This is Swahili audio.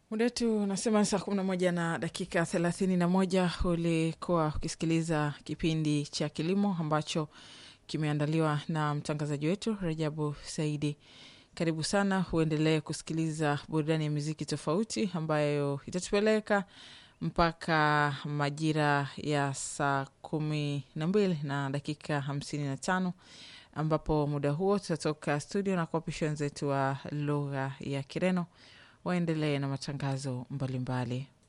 Muda wetu unasema saa kumi na moja na dakika thelathini na moja. Ulikuwa ukisikiliza kipindi cha kilimo ambacho kimeandaliwa na mtangazaji wetu Rajabu Saidi. Karibu sana, uendelee kusikiliza burudani ya muziki tofauti ambayo itatupeleka mpaka majira ya saa kumi na mbili na dakika hamsini na tano ambapo muda huo tutatoka studio na kuwapisha wenzetu wa lugha ya Kireno waendelee na matangazo mbalimbali mbali.